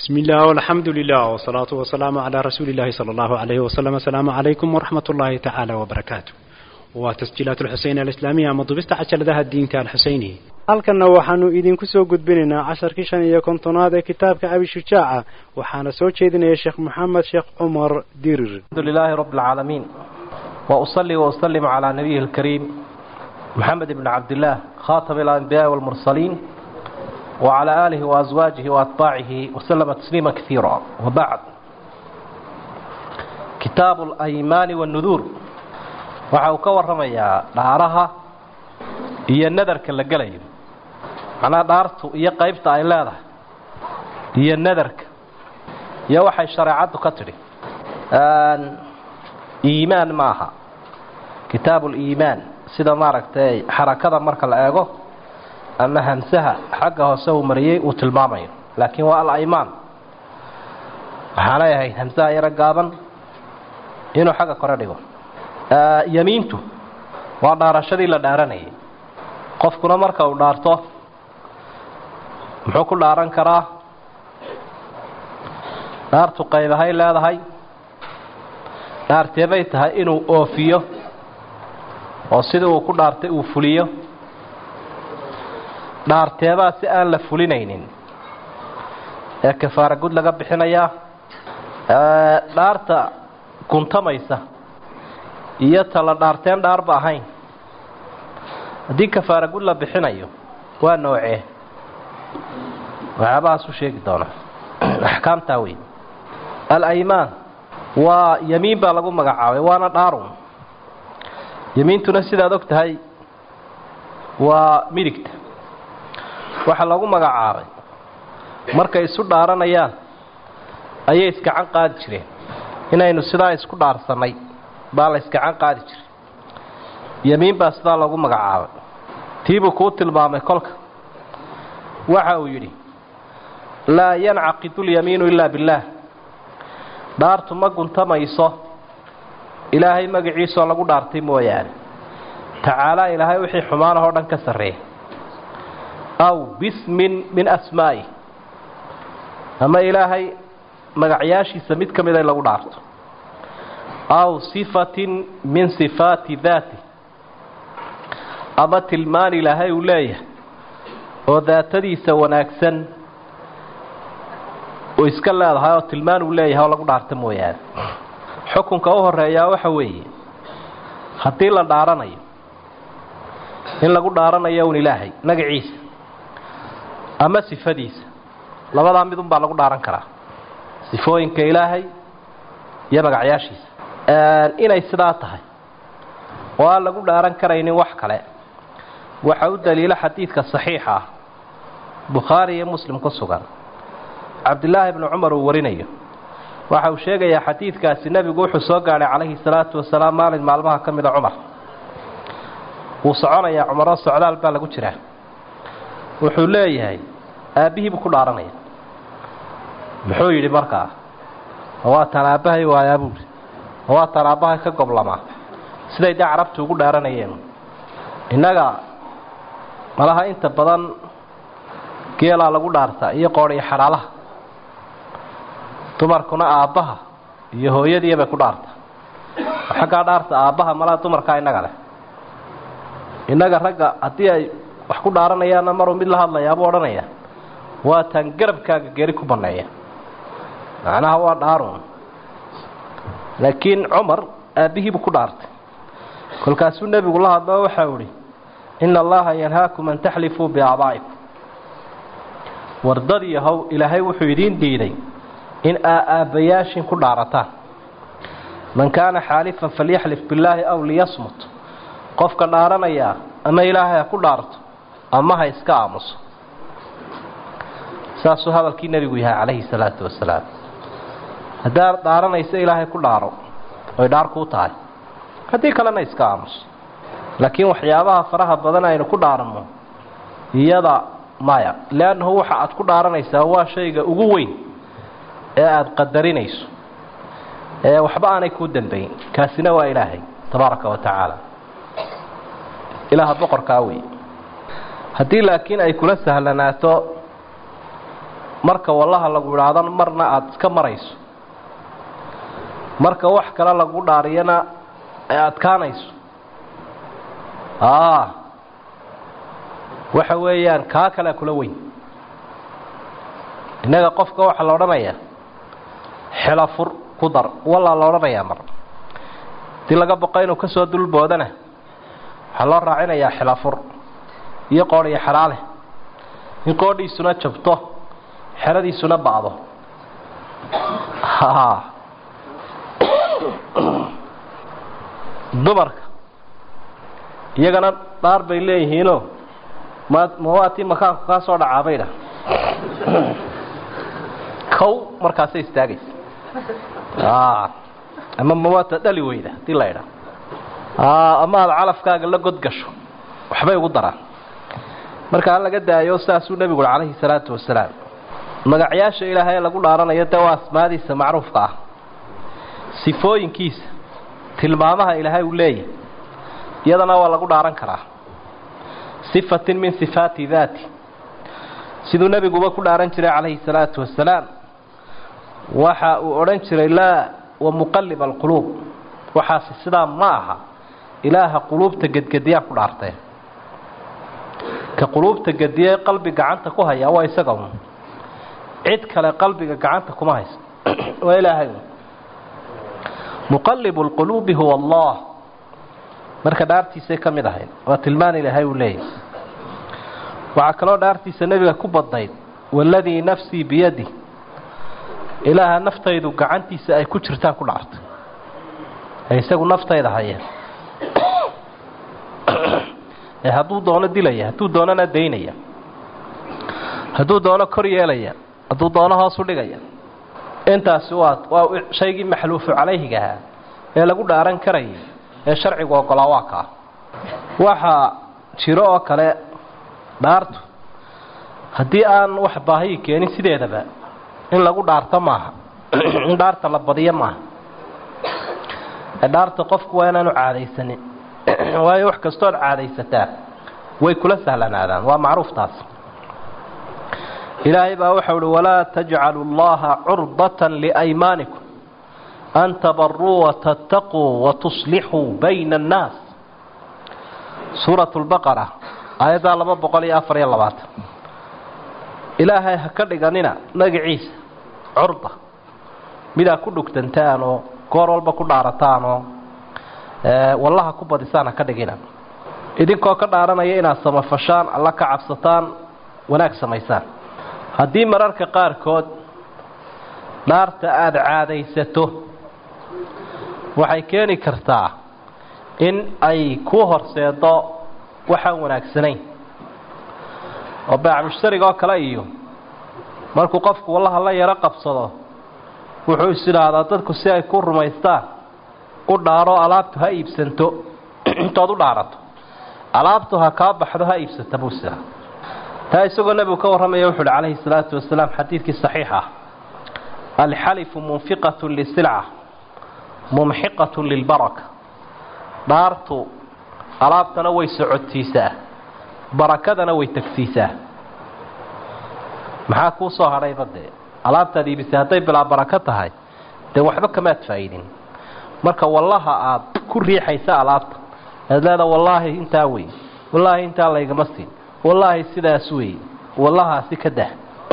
بسم الله والحمد لله والصلاة والسلام على رسول الله صلى الله عليه وسلم السلام عليكم ورحمة الله تعالى وبركاته وتسجيلات الحسين الإسلامية مضبست عشر ذا الدين الحسيني halkanna waxaanu idinku soo gudbinaynaa casharkii shan iyo kontonaad ee kitaabka abi shujaaca waxaana soo jeedinaya sheekh maxamed sheekh cumar dirir الحمد لله رب العالمين وأصلي وأسلم على نبيه الكريم محمد بن عبد الله خاتم الأنبياء والمرسلين وعلى آله وأزواجه وأتباعه وسلم تسليما كثيرا وبعد كتاب الأيمان والنذور waxa uu ka warramayaa dhaaraha iyo nadarka la gelayo macnaha dhaartu iyo qaybta ay leedahay iyo nadarka iyo waxay shareecaddu ka tidhi iimaan ma aha kitaabuliimaan sida maaragtay xarakada marka la eego ama hamsaha xagga hoose uu mariyey uu tilmaamayo laakiin waa al-aymaan waxaa leeyahay hamsaha yaro gaaban inuu xagga kore dhigo yamiintu waa dhaarashadii la dhaaranayay qofkuna marka uu dhaarto muxuu ku dhaaran karaa dhaartu qaybahay leedahay dhaarteebay tahay inuu oofiyo oo sidii uu ku dhaartay uu fuliyo dhaarteebaa si aan la fulinaynin ee kafaara gud laga bixinayaa dhaarta guntamaysa iyo tala dhaarteen dhaarba ahayn haddii kafaara gud la bixinayo waa noocee waxyaabahaas u sheegi doonaa axkaamtaa wey al-aymaan waa yamiin baa lagu magacaabay waana dhaarun yamiintuna sidaad og tahay waa midigta waxaa lagu magacaabay markay isu dhaaranayaan ayay iskacan qaadi jireen inaynu sidaa isku dhaarsannay baa la iskacan qaadi jiray yamiin baa sidaa lagu magacaabay tiibuu kuu tilmaamay kolka waxa uu yidhi laa yancaqidu lyamiinu ilaa billaah dhaartu ma guntamayso ilaahay magaciisoo lagu dhaartay mooyaane tacaalaa ilaahay wixii xumaanahoo dhan ka sarreeya aw bismin min asmaa'i ama ilaahay magacyaashiisa mid ka mida in lagu dhaarto aw sifatin min sifaati daati ama tilmaan ilaahay uu leeyahay oo daatadiisa wanaagsan uu iska leedahay oo tilmaan uu leeyahay oo lagu dhaarta mooyaane xukunka u horeeyaa waxa weeye haddii la dhaaranayo in lagu dhaaranayo un ilaahay magaciisa ama sifadiisa labadaa midun baa lagu dhaaran karaa sifooyinka ilaahay iyo magacyaashiisa inay sidaa tahay oo aan lagu dhaaran karaynin wax kale waxa u daliilo xadiidka saxiixa ah bukhaari iyo muslim ku sugan cabdilaahi bnu cumar uu warinayo waxa uu sheegayaa xadiidkaasi nebigu wuxuu soo gaadhay calayhi salaatu wasalaam maalin maalmaha ka mida cumar wuu soconayaa cumaroo socdaal baa lagu jiraa wuxuu leeyahay aabbihii buu ku dhaaranaya muxuu yidhi markaa waa tan aabbahay waayaa buuri waa tan aabbahay ka goblamaa siday dee carabtu ugu dhaaranayeen innaga malaha inta badan geelaa lagu dhaartaa iyo qoodh iyo xadhaalaha dumarkuna aabbaha iyo hooyadiiya bay ku dhaartaa xaggaa dhaarta aabbaha malaha dumarkaa innaga leh innaga ragga haddii ay wax ku dhaaranayaanna maruu mid la hadlayaa buu odhanaya waa taan garabkaaga geri ku banneeya macnaha waa dhaarun laakiin cumar aabbihiibuu ku dhaartay kolkaasuu nebigu la hadloo waxau idhi ina allaha yanhaakum an taxlifuu biaabaa'ikum wardadii how ilaahay wuxuu idiin diiday in aa aabbayaashin ku dhaarataan man kaana xaalifan falyaxlif billaahi aw liyasmut qofka dhaaranayaa ama ilaahay ha ku dhaarto ama ha iska aamuso saasuu hadalkii nebigu yahay calayhi salaatu wasalaam haddaad dhaaranayso ilaahay ku dhaaro oy dhaar kuu tahay haddii kalena iska aamuso laakiin waxyaabaha faraha badan aynu ku dhaaranno iyada maya leannahu waxa aad ku dhaaranaysaa waa shayga ugu weyn ee aada qadarinayso ee waxba aanay kuu dambayn kaasina waa ilaahay tabaaraka wa tacaala ilaaha boqorkaa wey haddii laakiin ay kula sahlanaato marka wallaha lagu idhaahdan marna aada iska marayso marka wax kale lagu dhaariyana ay adkaanayso a waxa weeyaan kaa kalea kula weyn innaga qofka waxaa la odhanayaa xelafur ku dar wallaa la odhanayaa mar hadii laga boqo inuu kasoo dulboodana waxaa loo raacinayaa xelafur iyo qoodh iyo xeraale in qoodhiisuna jabto xeradiisuna ba'do dumarka iyagana dhaar bay leeyihiinoo ma mawaatii makaanku kaa soo dhacaa baydha kow markaasay istaagaysa ama mawaata dhali weyda hadii la idha ama aada calafkaaga la godgasho waxbay ugu daraan marka ha laga daayo saasuu nebigu ui calayhi salaatu wasalaam magacyaasha ilaahay ee lagu dhaaranayo dee waa asmaadiisa macruufka ah sifooyinkiisa tilmaamaha ilaahay uu leeyahay iyadana waa lagu dhaaran karaa sifatin min sifaati daati siduu nebiguba ku dhaaran jiray calayhi salaatu wasalaam waxa uu odhan jiray laa wa muqalib alquluub waxaasi sidaa ma aha ilaaha quluubta gedgediyaan ku dhaartee ka quluubta gediye qalbi gacanta ku hayaa waa isaga un cid kale qalbiga gacanta kuma hayso waa ilaahay muqalibu lquluubi huwa allah marka dhaartiisay ka mid ahayd waa tilmaan ilaahay uu leeyahy waxaa kaloo dhaartiisa nebiga ku badnayd waladii nafsii biyadi ilaaha naftaydu gacantiisa ay ku jirtaan ku dhaartay ee isagu naftayda haya ee hadduu doono dilaya hadduu doonona daynaya hadduu doono kor yeelaya hadduu doono hoos u dhigaya intaasi waa waa shaygii maxluufu calayhiga ahaa ee lagu dhaaran karayay ee sharcigu ogolaa waa kaa waxaa jiro oo kale dhaartu haddii aan wax baahiyi keenin sideedaba in lagu dhaarto maaha in dhaarta la badiyo maaha dhaarta qofku waa inaanu caadaysanin waayo wax kastood caadaysataa way kula sahlanaadaan waa macruuf taas ilaahay baa waxau uhi walaa tajcalu llaha curdata liaymaanikum an tabaruu watattaquu watuslixuu bayna annaas suurat lbaqara aayaddaa laba boqol iyo afar iyo labaatan ilaahay ha ka dhiganina magaciisa curda midaa ku dhugtantaan oo goor walba ku dhaarataan oo wallaha ku badisaan ha ka dhigina idinkoo ka dhaaranaya inaad samafashaan alla ka cabsataan wanaag samaysaan haddii mararka qaarkood dhaarta aada caadaysato waxay keeni kartaa in ay ku horseedo waxaan wanaagsanayn oo baac mushtariga oo kale iyo markuu qofku wallaha la yaro qabsado wuxuu is idhaahdaa dadku si ay ku rumaystaan u dhaaro alaabtu ha iibsanto intood u dhaarato alaabtu ha kaa baxdo ha iibsata buu sidaa taa isagoo nebigu ka warramaya wuxu uhi calayhi salaatu wasalaam xadiidkii saxiix ah alxalifu munfiqatun lisilca mumxiqatun lilbaraka dhaartu alaabtana way socodsiisaa barakadana way tegsiisaa maxaa kuu soo hadhayba dee alaabtaad iibisay hadday bilaa barako tahay dee waxba kamaad faa'iidin marka wallaha aad ku riixaysa alaabta aad leeda wallaahi intaa wey wallaahi intaa laygama siin wallaahi sidaas wey wallahaasi ka dah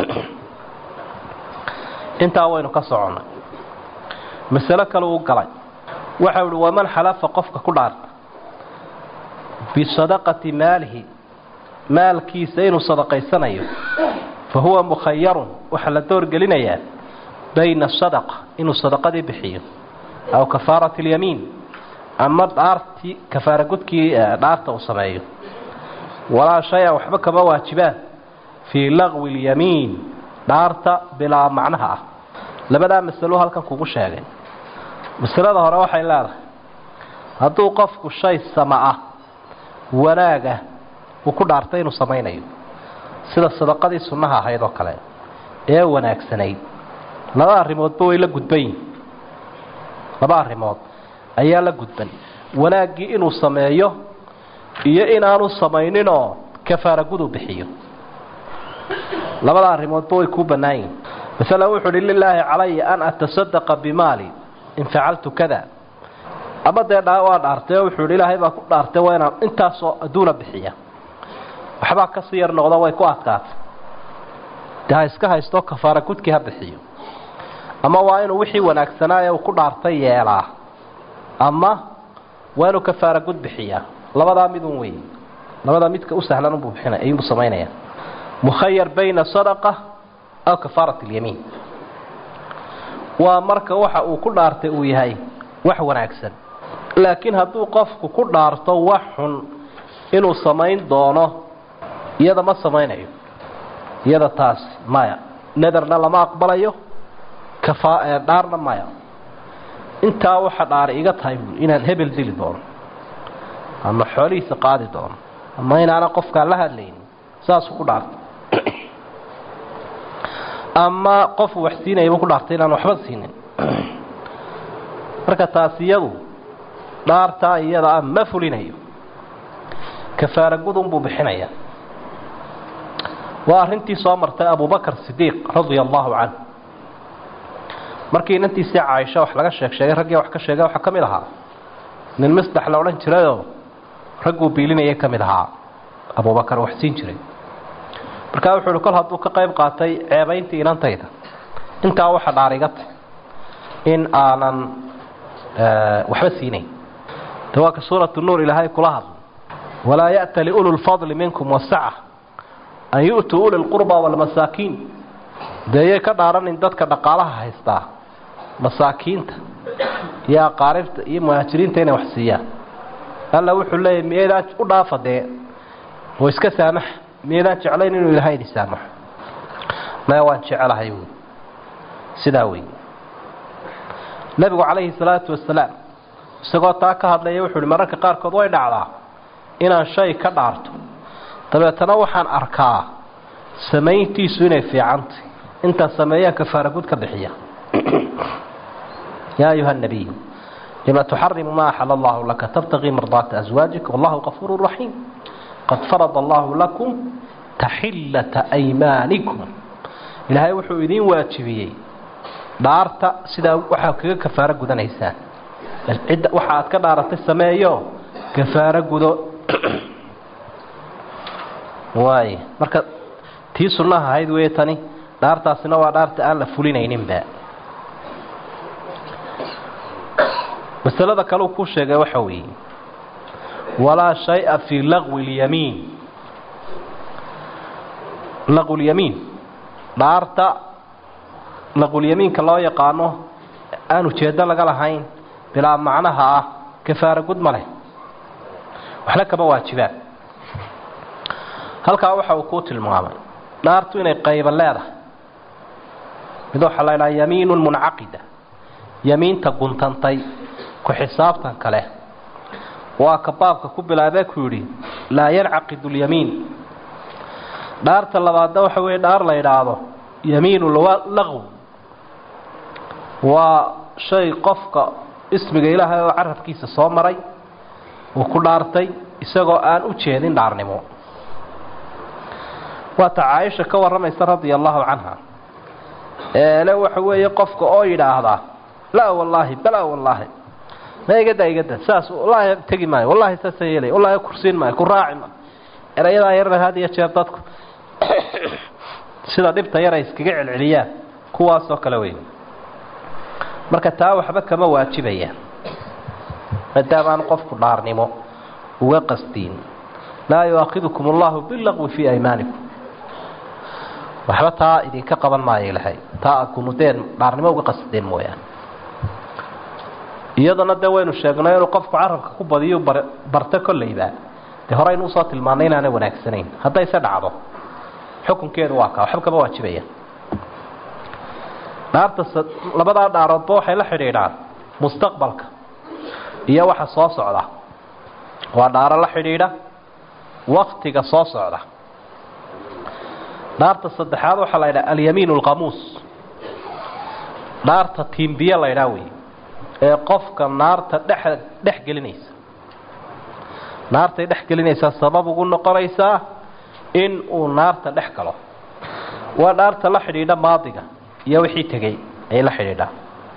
intaa waynu ka soconnay masalo kale uu galay waxau ihi waman xalafa qofka ku dhaarta bisadaqati maalihi maalkiisa inuu sadaqaysanayo fa huwa mukhayarun waxaa la doorgelinayaa bayna sadaqa inuu sadaqadii bixiyo aw kafaarati اlyamiin ama dhaartii kafaara gudkii dhaarta uu sameeyo walaa shay-a waxba kama waajibaan fii lagwi اlyamiin dhaarta bilaa macnaha ah labadaa masalo halkan kugu sheegay masalada hore waxay leedahay hadduu qofku shay sama ah wanaagah uu ku dhaartay inuu samaynayo sida sadaqadii sunnaha ahayd oo kale ee wanaagsanayd laba arrimoodba way la gudban yihin laba arrimood ayaa la gudban wanaaggii inuu sameeyo iyo inaanu samayninoo kafaara gudu bixiyo labada arrimoodba way kuu bannaan yihin masalan wuxuu uhi lilaahi calaya an atasadaqa bimaali in facaltu kada ama dee dhaa waa dhaartay oo wuxuu ihi ilaahay baa ku dhaartay waa inaan intaasoo adduuna bixiya waxbaa kasii yar noqdo way ku adkaatay dee ha iska haysto kafaara gudkii ha bixiyo ama waa inuu wixii wanaagsanaaye uu ku dhaartay yeelaa ama waa inuu kafaara gud bixiyaa labadaa midun wey labadaa midka u sahlan unbuu bixina ayuunbu samaynaya mukhayar bayna sadaqa aw kafaarat alyamiin waa marka waxa uu ku dhaartay uu yahay wax wanaagsan laakiin hadduu qofku ku dhaarto wax xun inuu samayn doono iyada ma samaynayo iyada taas maya nederna lama aqbalayo dhaarna maya intaa waxa dhaari iga tahay buui inaan hebel dili doono ama xoolihiisa qaadi doono ama inaana qofkaan la hadlaynin saasuu ku dhaartay ama qofu wax siinayaba ku dhaartay inaan waxba siinin marka taas iyadu dhaartaa iyada ah ma fulinayo kafaara gudun buu bixinaya waa arrintii soo martay abubakar sidiiq radia allahu canhu markii inantiisii caaisha wax laga sheeg sheegay raggii wax ka sheegay waxaa ka mid ahaa nin misdax la odhan jirayoo ragguu biilinayay ka mid ahaa abubakar wax siin jiray markaa wuxuu uhi kol hadduu ka qayb qaatay ceebayntii inantayda intaa waxa dhaariga tay in aanan waxba siinayn de waa ka suuratu nuur ilaahay kula hadla walaa ya'ta liulu lfadli minkum wasaca an yu'tuu uli lqurba walmasaakiin deeyay ka dhaaranin dadka dhaqaalaha haystaa masaakiinta iyo aqaaribta iyo muhaajiriinta inay wax siiyaan alla wuxuu leeyahy miyaydaan u dhaafa dee oo iska saamaxa miyaydaan jeclayn inuu ilaahay idin saamaxo maya waan jecelahay wy sidaa wey nebigu calayhi salaatu wasalaam isagoo taa ka hadlaya wuxuu uhi mararka qaarkood way dhacdaa inaan shay ka dhaarto dabeetana waxaan arkaa samayntiisu inay fiicantay intaan sameeyaan kafaara gud ka bixiya yaa ayuha nabiy lima tuxarimu ma axala allahu laka tabtaqii mardaata aswaajika wallahu qafuuru raxiim qad farada allahu lakum taxillata aymaanikum ilaahay wuxuu idiin waajibiyey dhaarta sidaa waxaa kaga kafaaro gudanaysaan cidda waxa aad ka dhaaratay sameeyo kafaaro gudo waay marka tii sunnaha ahayd wey tani dhaartaasina waa dhaarta aan la fulinayninba masalada kaleu ku sheegay waxa weeye walaa shay-a fii laqwi اlyamiin laqwulyamiin dhaarta laqwulyamiinka loo yaqaano aan ujeedo laga lahayn bilaa macnaha ah kafaara gud ma leh waxna kama waajibaan halkaa waxa uu kuu tilmaamay dhaartu inay qayba leedahay mid waxaa la ydhaha yamiinun muncaqida yamiinta guntantay ku xisaabtan kale waa ka baabka ku bilaabee ku yidhi laa yancaqidu lyamiin dhaarta labaadna waxa weeye dhaar la yidhaahdo yamiinu laqw waa shay qofka ismiga ilaahay oo carabkiisa soo maray uu ku dhaartay isagoo aan u jeedin dhaarnimo waata caaisha ka warramaysa radia allahu canha eele waxa weeye qofka oo yidhaahdaa laa wallaahi balaa wallaahi ma igada igada saas wallaahi tegi maayo wallahi saasa yeelay wallahi kursiin maayo ku raaci maayo erayadaa yarna had iyo jeer dadku sida dhibta yar ay iskaga celceliyaan kuwaasoo kale weyn marka taa waxba kama waajibayaan maadaamaan qofku dhaarnimo uga qastiin laa yuaakidukum allahu bilaqwi fii aymaanikum waxba taa idinka qaban maayo ilahay taa aad kunudeen dhaarnimo uga qasdeen mooyaane iyadana dee waynu sheegnay inuu qofku carabka ku badiyo barto kollayba dee horeynu usoo tilmaanay inaanay wanaagsanayn haddayse dhacdo xukunkeedu waa kaa waxba kama waajibaya dhaarta labadaa dhaaroodba waxay la xidhiidhaan mustaqbalka iyo waxa soo socda waa dhaaro la xidhiidha waktiga soo socda dhaarta saddexaad waxaa la ydhaha alyamiin alqamuus dhaarta tiimbiye la ydhaa wey ee qofka naarta dhex dhex gelinaysa naartay dhex gelinaysaa sabab ugu noqonaysaa in uu naarta dhex galo waa dhaarta la xidhiidha maadiga iyo wixii tegey ayay la xidhiidhaa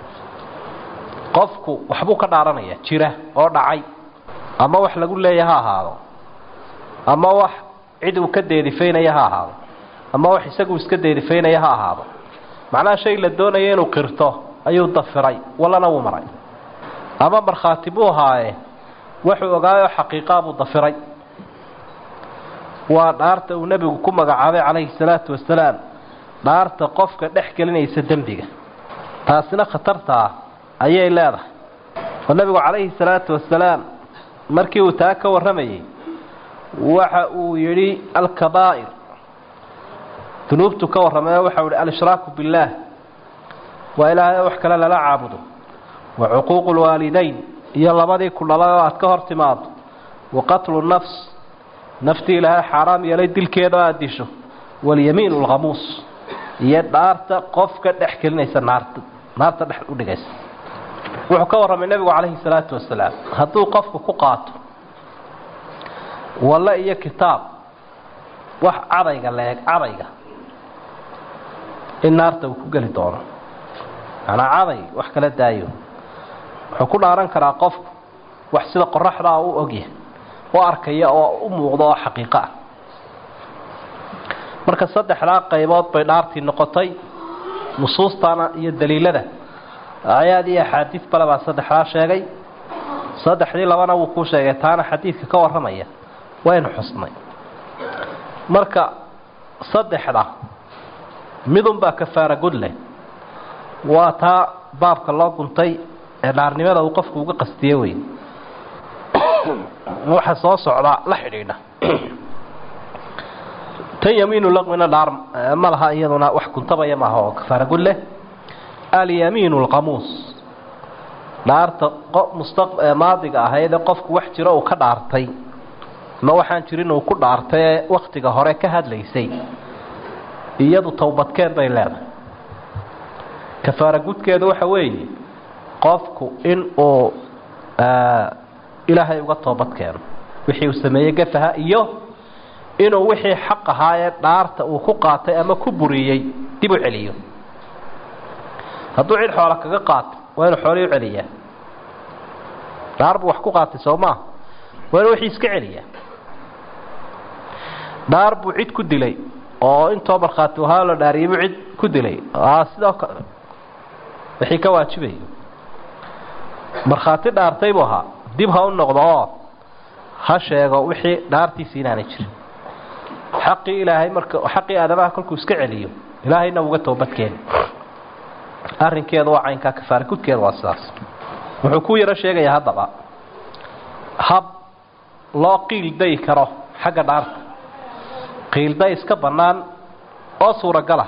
qofku waxbuu ka dhaaranaya jira oo dhacay ama wax lagu leeya ha ahaado ama wax cid uu ka deerifaynaya ha ahaado ama wax isagu iska deerifaynaya ha ahaado macnaha shay la doonaya inuu qirto ayuu dafiray wallana wuu maray ama markhaati buu ahaaye wuxuu ogaayoo xaqiiqaa buu dafiray waa dhaarta uu nebigu ku magacaabay calayhi salaatu wasalaam dhaarta qofka dhex gelinaysa dembiga taasina khatartaa ayay leedahay oo nebigu calayhi salaatu wasalaam markii uu taa ka warramayey waxa uu yidhi alkabaa'ir dunuubtu ka warramayo waxau yihi al-ishraaku billaah waa ilaahay wax kale lala caabudo wa cuquuqu lwaalidayn iyo labadii ku dhalay oo aad ka hor timaado wa qatlu nafs naftii ilaahay xaaraam yeelay dilkeeda oo aada disho walyamiin alkhamuus iyo dhaarta qofka dhex gelinaysa naarta naarta dhex u dhigaysa wuxuu ka warramay nebigu calayhi salaatu wasalaam hadduu qofku ku qaato walle iyo kitaab wax cadayga leeg cadayga in naarta uu ku geli doono macnaa caday wax kala daayo wuxuu ku dhaaran karaa qofku wax sida qoraxdaa u ogyahay u arkaya oo u muuqdo oo xaqiiqo ah marka saddexdaa qaybood bay dhaartii noqotay nusuustana iyo daliilada aayaad iyo axaadiid bale baa saddexdaa sheegay saddexdii labana wuu kuu sheegay taana xadiidka ka warramaya waynu xusnay marka saddexda midunbaa kafaara gudle waa taa baabka loo guntay ee dhaarnimada uu qofku uga qastiye wey waxa soo socdaa la xidhiidha tan yamiinu laqmina dhaar ma laha iyaduna wax guntabaya maaha oo kafaara gudleh alyamiinu alqamuus dhaarta maadiga ahayd ee qofku wax jiro uu ka dhaartay ma waxaan jirin uu ku dhaartay ee waktiga hore ka hadlaysay iyadu towbadkeen bay leedahay kafaara gudkeedu waxa weeye qofku in uu ilaahay uga toobad keeno wixii uu sameeyey gafaha iyo inuu wixii xaq ahaa ee dhaarta uu ku qaatay ama ku buriyey dib u celiyo hadduu cid xoola kaga qaato waa inuu xoolii u celiyaa dhaar buu wax ku qaatay soo maa waa inuu wixii iska celiyaa dhaar buu cid ku dilay oo intoo markhaati ahaa la dhaariyay buu cid ku dilay sidoo kale wixii ka waajibayo markhaati dhaartay buu ahaa dib ha u noqdo oo ha sheego wixii dhaartiisi inaanay jirin xaqii ilaahay marka xaqii aadamaha kolkuu iska celiyo ilaahayna uga toobadkeeni arrinkeedu waa caynkaa kafaara gudkeedu waa sidaas wuxuu ku yaro sheegayaa haddaba hab loo qiildayi karo xagga dhaarta qiilday iska bannaan oo suuragala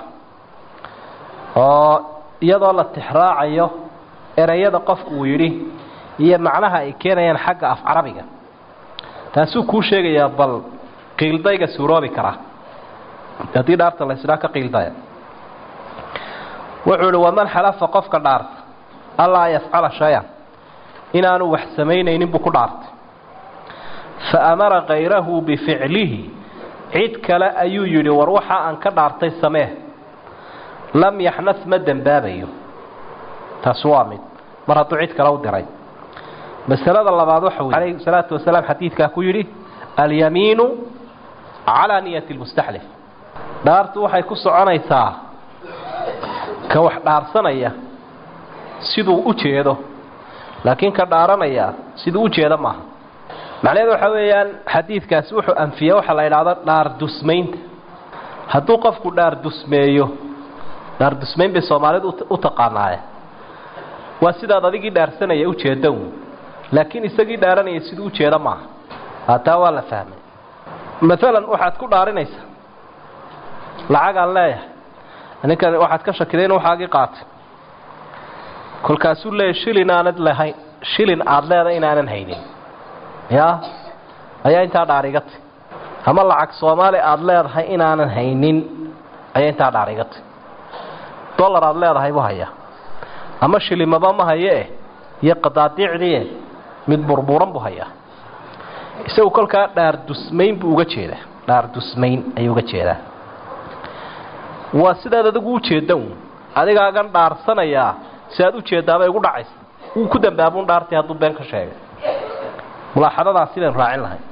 oo iyadoo la tixraacayo ereyada qofku uu yidhi iyo macnaha ay keenayaan xagga af carabiga taasuu kuu sheegayaa bal qiildayga suuroobi karaa haddii dhaarta la isdhaa ka qiildaya wuxuu ihi waman xalafa qofka dhaarta allaa yafcala shay-an inaanu wax samaynaynin buu ku dhaartay fa amara kayrahu bificlihi cid kale ayuu yidhi war waxa aan ka dhaartay samee lam yaxnas ma dembaabayo taasi waa mid mar hadduu cid kale u diray masalada labaad waxa wey calayhi salaatu wasalaam xadiidkaa ku yidhi alyamiinu calaa niyati lmustaxlif dhaartu waxay ku soconaysaa ka wax dhaarsanaya siduu u jeedo laakiin ka dhaaranaya siduu u jeedo maaha macnaheedu waxaa weeyaan xadiidkaasi wuxuu anfiya waxa la idhaahdo dhaar dusmaynta hadduu qofku dhaar dusmeeyo dhaar dusmayn bay soomaalidu u taqaanaaye waa sidaad adigii dhaarsanaya ujeedo laakiin isagii dhaaranaya siduu ujeedo maaha hataa waa la fahmay maalan waxaad ku dhaarinaysaa lacagaan leeyahay ninkan waxaad ka shakiday in waxaagii qaatay kolkaasuu leeyahy shilin aanad lahayn shilin aada leedahay inaanan haynin ya ayaa intaa dhaarigatay ama lacag soomaali aada leedahay inaanan haynin ayaa intaa dhaarigatay dollar aada leedahay buu hayaa ama shilimaba ma haye eh iyo qadaadiicdii mid burburan buu hayaa isagu kolkaa dhaar dusmayn buu uga jeedaa dhaar dusmayn ayuu uga jeedaa waa sidaad adigu ujeedda un adigaagan dhaarsanayaa si aad ujeeddaabay ugu dhacaysa wuu ku dambaabuun dhaartay hadduu been ka sheegay mulaaxadadaas sidaynu raacin lahay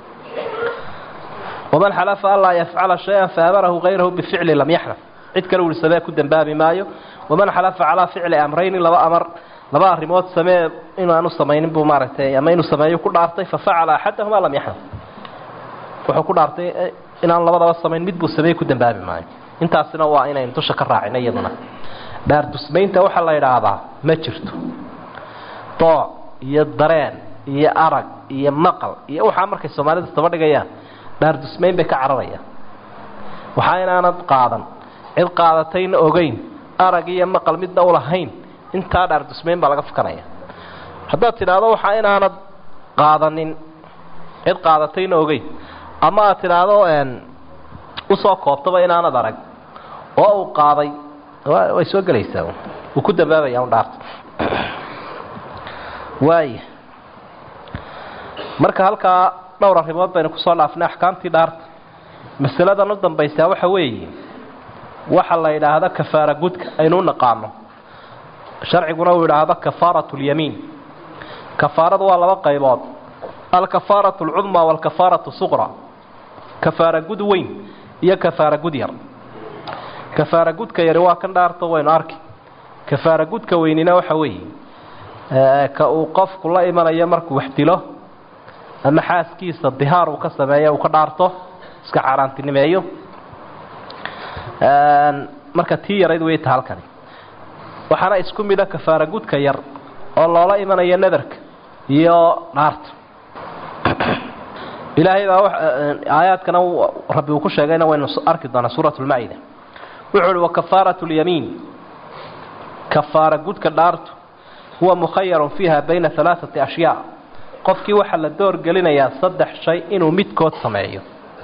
waman xalafa an laa yafcala shay-an faamarahu hayrahu bificli lam yaxlaf cid kale ui samee ku dambaabi maayo waman xalafa calaa ficli amrayni laba amar laba arrimood samee inaanu samaynin buu maaragtay ama inuu sameeyo ku dhaartay fafacala axadahumaa lam yaxlaf wuxuu ku dhaartay inaan labadaba samayn mid buu sameeye ku dambaabi maayo intaasina waa inaynu dusha ka raacino iyaduna dhaardusmaynta waxaa la yidhaahdaa ma jirto dooc iyo dareen iyo arag iyo maqal iyo waxaa markay soomaalida isdaba dhigayaan dhaardusmayn bay ka cararayaan waxaa inaanad qaadan cid qaadatayna ogeyn arag iyo maqal midna u lahayn intaa dhaardusmayn baa laga fukanaya haddaad tidhaahdo waxaa inaanad qaadanin cid qaadatayna ogeyn ama aad tidhaahdo usoo koobtaba inaanad arag oo uu qaaday way soo gelaysaa wuu ku dambaabaya un dhaarta waaya marka halkaa dhowr arrimood baynu kusoo dhaafnay axkaamtii dhaarta masaladan u dambaysaa waxa weeye waxa la yidhaahdo kafaara gudka aynu u naqaano sharciguna uu yidhaahdo kafaaratu lyamiin kafaaradu waa laba qaybood alkafaaratu alcudmaa waalkafaaratu suqra kafaara gud weyn iyo kafaara gud yar kafaara gudka yari waa kan dhaarto waynu arki kafaara gudka weynina waxa weeye ka uu qofku la imanayo markuu wax dilo ama xaaskiisa dihaar uu ka sameeyo uu ka dhaarto iska xaaraantinimeeyo marka tii yarayd way ta halkani waxaana isku mida kafaara gudka yar oo loola imanayo nadarka iyo dhaarta ilaahay baa aayaadkana rabbi uu ku sheegayna waynu arki doonaa suurat lmaa'ida wuxuu uhi wakafaaratu lyamiin kafaara gudka dhaartu huwa mukhayarun fiiha bayna alaaati ashyaa qofkii waxaa la doorgelinayaa saddex shay inuu midkood sameeyo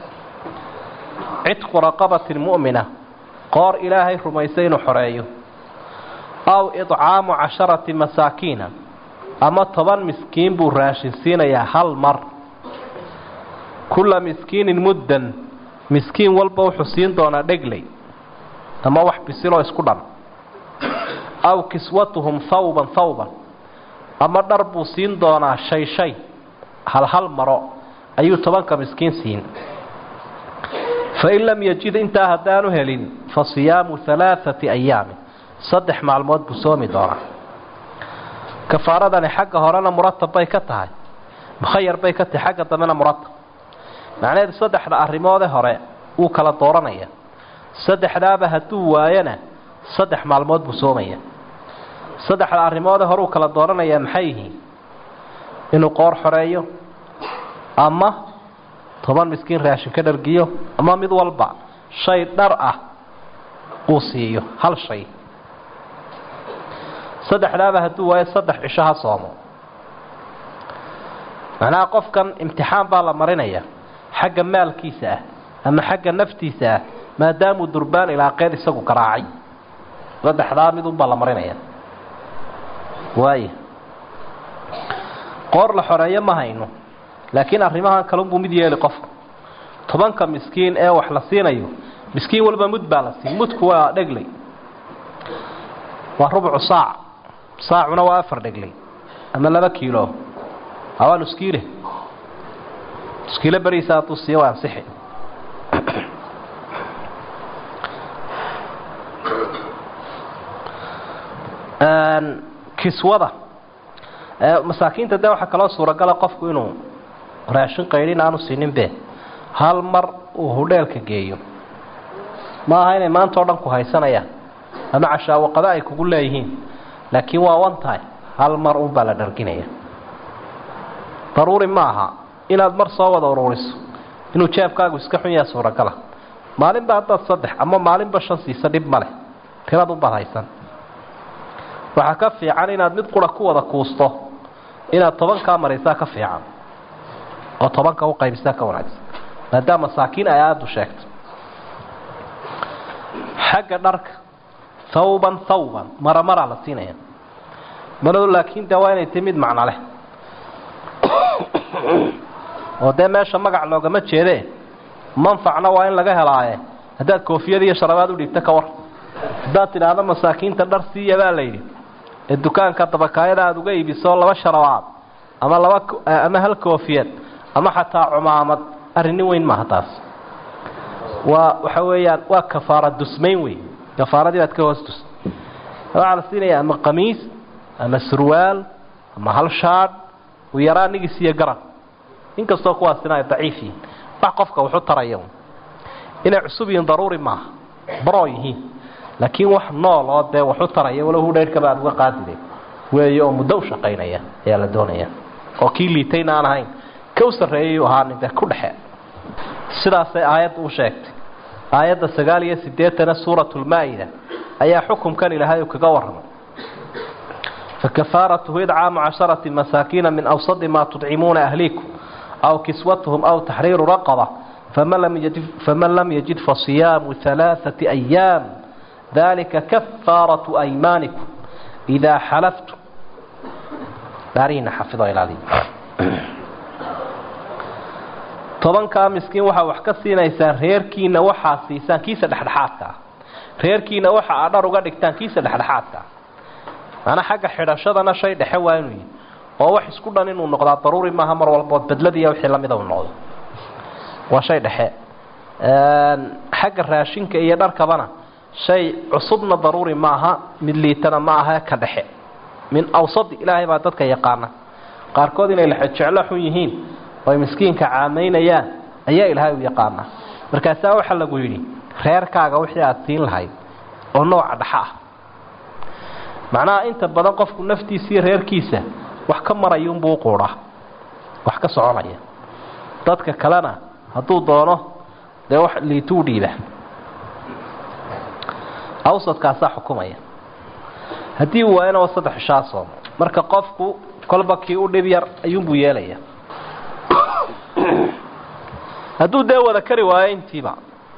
cidqu raqabatin mu'mina qoor ilaahay rumaysay inuu xoreeyo aw idcaamu casharati masaakiina ama toban miskiin buu raashin siinayaa hal mar kulla miskiinin muddan miskiin walba wuxuu siin doonaa dhegley ama wax bisiloo isku dhan aw kiswatuhum hawban hawban ama dhar buu siin doonaa shay shay hal hal maro ayuu tobanka miskiin siin fain lam yajid intaa haddaanu helin fa siyaamu alaaati ayaamin saddex maalmood buu soomi doonaa kafaaradani xagga horena muratab bay ka tahay mukhayar bay ka tahay xagga dambena muratab macnaheedu saddexda arrimoode hore wuu kala dooranaya saddexdaaba hadduu waayona saddex maalmood buu soomaya saddexda arrimoode hore uu kala dooranayaa maxay yihiin inuu qoor xoreeyo ama toban miskiin raashin ka dhargiyo ama mid walba shay dhar ah uu siiyo hal shay saddexdaaba hadduu waayo saddex cisho ha soomo macnaha qofkan imtixaan baa la marinaya xagga maalkiisa ah ama xagga naftiisa ah maadaamuu durbaan ilaaqeed isagu garaacay saddexdaa midunbaa la marinaya waaya qoor la xoreeyo ma hayno laakiin arrimahan kalunbuu mid yeeli qofku tobanka miskiin ee wax la siinayo miskiin walba mud baa la siin mudku waa dhegley waa rubcu saac saacuna waa afar dhegley ama laba kiilo waa nuskiile nuskiile beriisa hadduu siiyo waa ansixi kiswada masaakiinta de waxaa kaloo suuragala qofku inuu raashin qaydhin aanu siinin be hal mar uu hudheelka geeyo ma aha inay maanta o dhan ku haysanayaan ama cashaawaqada ay kugu leeyihiin laakiin waa one time hal mar unbaa la dharginaya daruuri ma aha inaad mar soo wada uruuriso inuu jeebkaagu iska xun yaha suuragala maalinba haddaad saddex ama maalinba shan siisa dhib ma leh tiradunbaad haysan waxaa ka fiican inaad mid qura ku wada kuusto inaad tobankaa maraysaa ka fiican oo tobanka u qaybisaa ka wanaagsan maadaama masaakiin ay aada u sheegto xagga dharka thawban thawban mara maraa la siinaya maradu laakiin de waa inay tahi mid macno leh oo dee meesha magac loogama jeedee manfacna waa in laga helaaye haddaad koofiyad iyo sharabaad u dhiibta ka war haddaad tidhaahdo masaakiinta dhar siiya baa la yidhi ee dukaanka dabakaayada aada uga iibiso laba sharabaad ama laba ama hal koofiyad ama xataa cumaamad arrinnin weyn maaha taas waa waxa weeyaan waa kafaara dusmayn wey kafaaradii baad ka hoos dus waxaa la siinaya ama qamiis ama surwaal ama hal shaadh u yaraa nigis iyo garan inkastoo kuwaasina ay daciif yihiin wax qofka wuxu taraya inay cusub yihiin daruuri maaha baroo yihiin laakiin wax nool oo dee waxu taraya walow hudhayrhkaba aad uga qaadide weeye oo muddo u shaqaynaya ayaa la doonaya oo kii liitayna aan ahayn ka u sarreeyay u ahaanin dee ku dhexe sidaasay aayadda u sheegtay aayadda sagaal iyo siddeetana suuratulmaa-ida ayaa xukumkan ilaahay uu kaga warramay fakafaaratuhu idcaamu casharati masaakiina min awsadi maa tudcimuuna ahliikum aw kiswatuhum aw taxriiru raqaba faman lam yajid fasiyaamu alaaثati ayaam dalika kafaaratu aymaanikum idaa xalaftum dhaarihiina xafido ilaaliy tobankaa miskiin waxaa wax ka siinaysaan reerkiina waxaa siisaan kiisa dhexdhexaadka ah reerkiina waxa aa dhar uga dhigtaan kiisa dhexdhexaadka ah maanaa xagga xidhashadana shay dhexe waa inuu yihi oo wax isku dhan inuu noqdaa daruuri maaha mar walbood bedladiiya wixii lamida uu noqdo waa shay dhexe xagga raashinka iyo dharkabana shay cusubna daruuri maaha mid liitana ma aha ka dhexe min awsadi ilaahay baa dadka yaqaana qaarkood inay lexejeclo xun yihiin oy miskiinka caamaynayaan ayaa ilaahay u yaqaana markaasaa waxaa lagu yidhi reerkaaga wixii aada siin lahayd oo nooca dhexa ah macnaha inta badan qofku naftiisa iyo reerkiisa wax ka marayuunbuu u quudhaa wax ka soconaya dadka kalena hadduu doono dee wax liituu dhiiba awsadkaasaa xukumaya haddii uu waayana waa saddex ishaa soomo marka qofku kolba kii u dhib yar ayuunbuu yeelaya hadduu dee wada kari waayo intiiba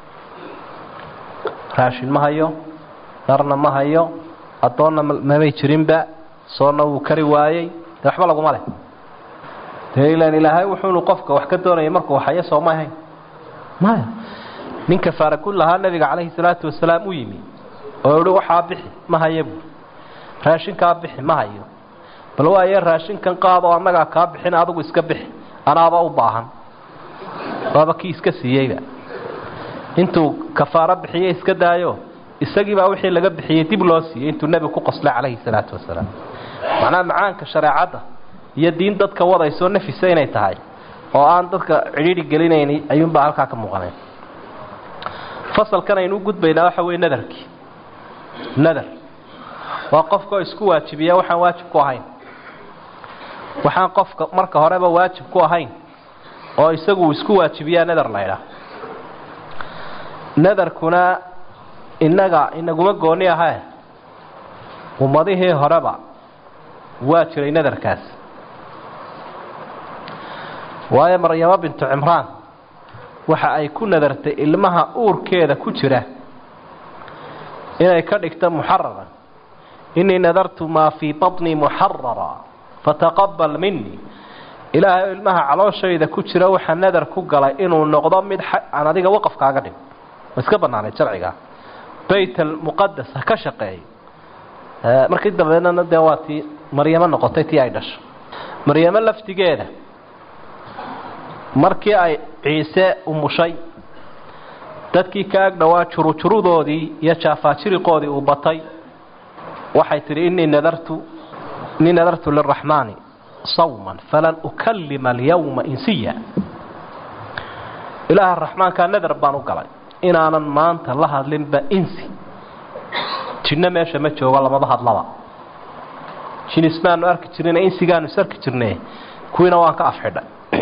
raashin ma hayo dharna ma hayo addoonna mamay jirinba soonna wuu kari waayey dee waxba laguma leh dee ilaan ilaahay wuxuunu qofka wax ka doonaya markuu hayo soo ma ahayn maya nin kafaara ku lahaa nabiga calayhi salaatu wasalaam u yimi oo ihi waxaa bixi ma haya buui raashinkaa bixi ma hayo bal waaye raashinkan qaadoo annagaa kaa bixin adigu iska bixi anaaba u baahan waaba kii iska siiyeyba intuu kafaaro bixiye iska daayo isagiibaa wixii laga bixiyey dib loo siiyey intuu nebigu ku qoslay calayhi salaatu wasalaam macnaha macaanka shareecadda iyo diin dadka wadaysoo nafisa inay tahay oo aan dadka cidhiidhi gelinayni ayuunbaa halkaa ka muuqanay fasalkan aynu u gudbaynaa waxa weye nadarkii nadar waa qofkaoo isku waajibiya waxaan waajib ku ahayn waxaan qofka marka horeba waajib ku ahayn oo isagu isku waajibiyaa nadar laydhaa nadarkuna innaga inaguma gooni ahae ummadihii horeba waa jiray nadarkaas waayo maryamo bintu cimraan waxa ay ku nadartay ilmaha uurkeeda ku jira inay ka dhigto muxarara innii nadartu maa fii baطnii muxarara fataqabal minii ilaahay ilmaha calooshayda ku jira waxaa nadar ku galay inuu noqdo mid aan adiga waqafkaaga dhig ma iska banaanay sharciga bayt almuqadas ha ka shaqeeyo markii dambeedna dee waa tii maryamo noqotay tii ay dhasho maryamo laftigeeda markii ay ciise umushay dadkii ka ag dhowaa jurujurudoodii iyo jaafaajiriqoodii uu batay waxay tidhi innii nadartu innii nadartu liraxmaani sawman falan ukalima alyawma insiya ilaaha raxmaankaa nadar baan u galay inaanan maanta la hadlinba insi jinno meesha ma joogo lamaba hadlaba jin ismaanu arki jirina insigaanu is arki jirne kuwiina waan ka afxidhay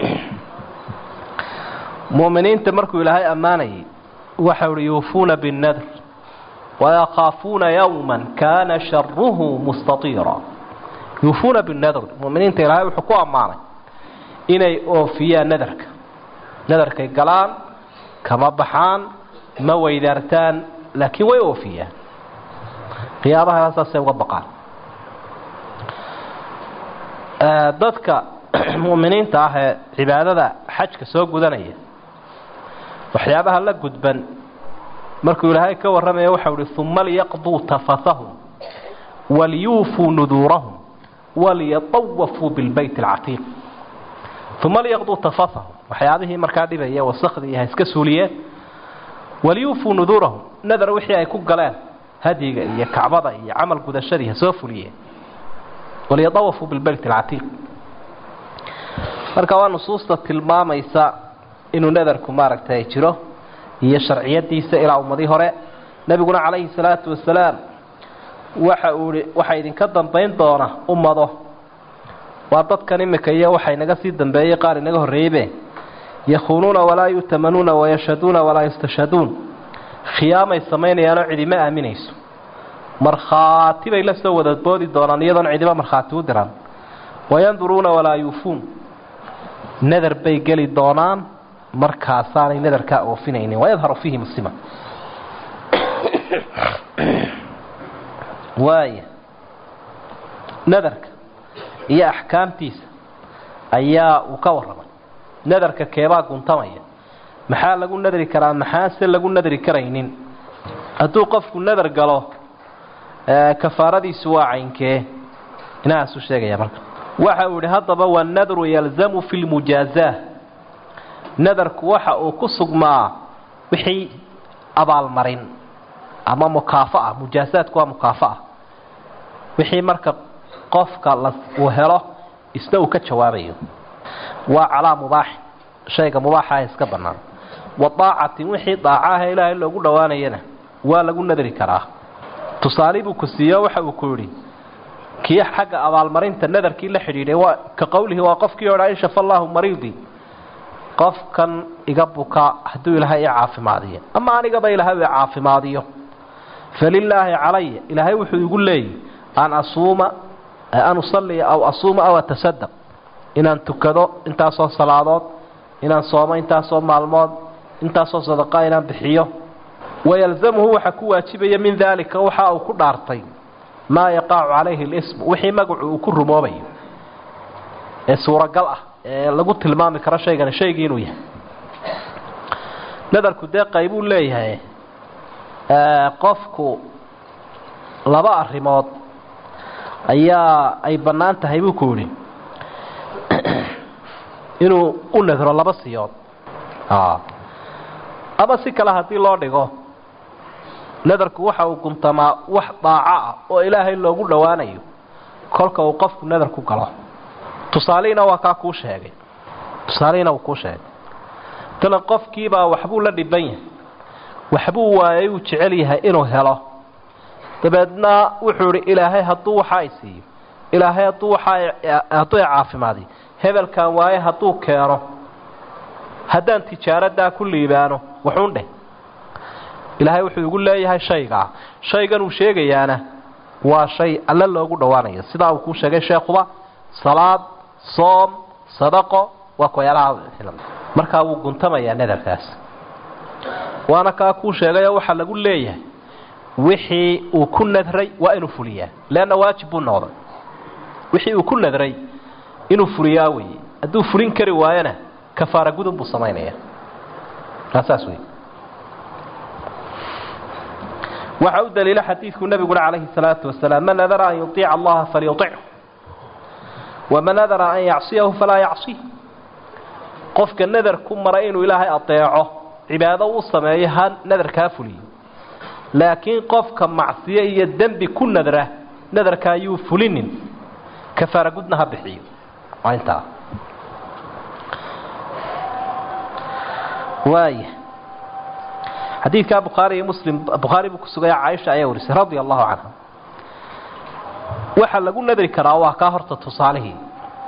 mu'miniinta markuu ilaahay ammaanayay waxau uhi yuufuuna binnadr wayakhaafuuna yawman kaana sharuhu mustatiira yuufuuna binnadr mu'miniinta ilaahay wuxuu ku ammaanay inay oofiyaan nadarka nadarkay galaan kama baxaan ma weydaartaan laakiin way oofiyaan qiyaabaha saasay uga baqaan dadka mu'miniinta ah ee cibaadada xajka soo gudanaya waxyaabaha la gudban markuu ilaahay ka warramaya waxau ihi uma liyaqduu tafatahum waliyuufuu nuduurahum waliyatawafuu bilbayt alcatiiq uma liyaqduu tafatahum waxyaabihii markaa dhibaya wasakhdii ha iska suuliyeen waliyuufuu nuduurahum nadar wixii ay ku galeen hadyiga iyo kacbada iyo camal gudashadii ha soo fuliyeen waliyatawafuu bilbayt alcatiiq marka waa nusuusta tilmaamaysa inuu nadarku maaragtay jiro iyo sharciyadiisa ilaa ummadii hore nebiguna calayhi salaatu wasalaam waxa uu ihi waxaa idinka dambayn doona ummado waa dadkan imika iyo waxa inaga sii dambeeyey qaar inaga horreeyeybe yakhuunuuna walaa yu'tamanuuna wayashhaduuna walaa yustashhaduun khiyaamay samaynayaanoo cidima aaminayso markhaati bay la soo wadaboodi doonaan iyadoon cidiba markhaati u diran wayanduruuna walaa yuufuun nadar bay geli doonaan markaasaanay nadarkaa oofinaynin wayadharu fiihi muslima waaya nadarka iyo axkaamtiisa ayaa uu ka warramay nadarka keebaa guntamaya maxaa lagu nadri karaa maxaase lagu nadri karaynin hadduu qofku nadar galo kafaaradiisu waa caynkee inahaasuu sheegaya marka waxa uu yihi haddaba wanadru yalzamu fi lmujaazaa nadarku waxa uu ku sugmaa wixii abaalmarin ama mukaafa'a mujaazaadku waa mukaafa'a wixii marka qofka la uu helo isna uu ka jawaabayo waa calaa mubaaxin shayga mubaaxaah iska bannaan wa daacatin wixii daaca ah ee ilaahay loogu dhowaanayana waa lagu nadri karaa tusaale buu ku siiyo waxa uu ku yidhi kii xagga abaalmarinta nadarkii la xidhiidhay waa ka qowlihi waa qofkii odhaa in shafa allaahu mariidii qofkan iga buka hadduu ilaahay i caafimaadiyo ama anigaba ilaahay i caafimaadiyo falilaahi calaya ilaahay wuxuu igu leeyahy an asuuma an usalliya aw asuuma aw atasadaq inaan tukado intaasoo salaadood inaan soomo intaasoo maalmood intaasoo sadaqa inaan bixiyo wayalzamuhu waxaa ku waajibaya min daalika waxa uu ku dhaartay maa yaqacu calayhi lism wixii magacu uu ku rumoobayo ee suuragal ah ee lagu tilmaami karo shaygani shaygii inuu yahay nadarku dee qaybuu leeyahay qofku laba arrimood ayaa ay bannaan tahay buu ku yidhi inuu u nadro laba siyood ama si kale haddii loo dhigo nadarku waxa uu guntamaa wax daaco ah oo ilaahay loogu dhowaanayo kolka uu qofku nadar ku galo tusaalihiina waa kaa kuu sheegay tusaalihiina wuu kuu sheegay talan qofkiibaa waxbuu la dhiban yahay waxbuu waayay uu jecel yahay inuu helo dabeedna wuxuu idhi ilaahay hadduu waxa ay siiyo ilaahay hadduu waxa hadduu i caafimaadiyo hebelkan waaye hadduu keeno haddaan tijaaradaa ku liibaano wuxuun dheh ilaahay wuxuu igu leeyahay shaygaa shaygan uu sheegayaana waa shay alle loogu dhowaanayo sidaa uu kuu sheegay sheekuba salaad soom sadaqo waa kuyaalaha markaa wuu guntamayaa nadarkaas waana kaa kuu sheegayoo waxaa lagu leeyahay wixii uu ku nadray waa inuu fuliyaa leanna waajib buu noqday wixii uu ku nadray inuu fuliyaa weeye hadduu fulin kari waayona kafaara gudun buu samaynaya saas wey waxa u daliila xadiidku nabiguna calayhi salaatu wasalaam man nadara an yuiica allaha falyuichu waman nadara an yacsiyahu falaa yacsih qofka nadar ku mara inuu ilaahay adeeco cibaado u sameeyo ha nadarkaa fuliyo laakiin qofka macsiyo iyo dembi ku nadra nadarka ayuu fulinin kafaara gudna ha bixiyo waa intaa waaya xadiidkaa bukhaari iyo muslim bukhaari buu ku sugaya caaisha ayaa warisay radia allahu canha waxaa lagu nadri karaa waa kaa horta tusaalihii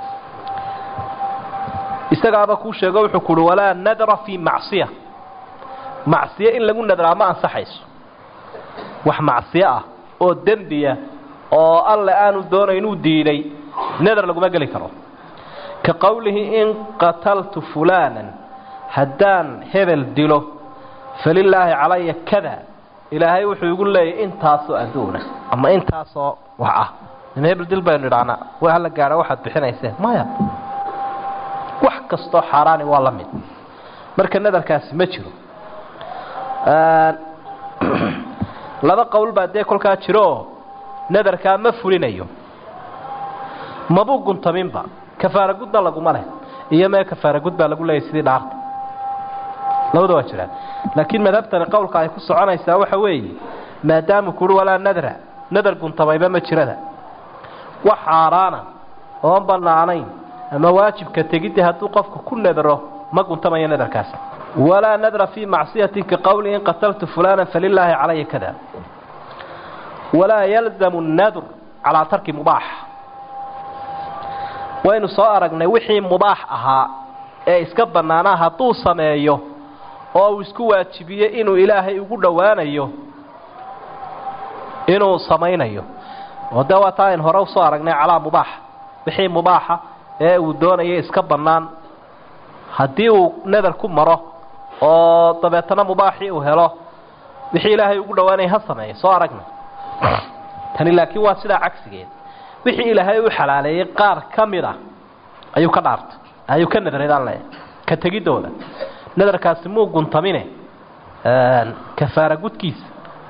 isagaaba kuu sheego wuxuu ku uhi walaa nadra fii macsiya macsiyo in lagu nadraa ma ansaxayso wax macsiyo ah oo dembiya oo alle aanu doonayn uu diiday nadar laguma geli karo ka qowlihi in qataltu fulaanan haddaan hebel dilo falilaahi calaya kada ilaahay wuxuu igu leeyahy intaasoo adduuna ama intaasoo wax ah in hebel dil baynu idhahnaa waa hala gaadha waxaad bixinayseen maya wax kastoo xaaraani waa la mid marka nadarkaasi ma jiro laba qowl baa dee kolkaa jiro oo nadarkaa ma fulinayo mabuu guntaminba kafaara gudna laguma leh iyo mee kafaara gud baa lagu leeyahy sidii dhaarta labada waa jiraan laakiin madhabtani qowlka ay ku soconaysaa waxa weeye maadaamu kuhi walaa nadra nadar guntamayba ma jirada wax xaaraana oon bannaanayn ama waajibka tegidda hadduu qofku ku nadro ma guntamayo nadarkaas walaa nadra fii macsiyatin ka qowli in qataltu fulana falilaahi calaya kada walaa yalzamu nadr calaa tarki mubaax waynu soo aragnay wixii mubaax ahaa ee iska bannaanaa hadduu sameeyo oo uu isku waajibiye inuu ilaahay ugu dhowaanayo inuu samaynayo oo dee waa taa ayn hore usoo aragnay calaa mubaaxa wixii mubaaxa ee uu doonayo iska bannaan haddii uu nadar ku maro oo dabeetana mubaaxii uu helo wixii ilaahay ugu dhowaanaya ha sameeyo soo aragnay tani laakiin waa sidaa cagsigeed wixii ilaahay u xalaaleeyey qaar ka mid a ayuu ka dhaartay ayuu ka nadradaan le ka tegidooda nadarkaasi muu guntamine kafaara gudkiisa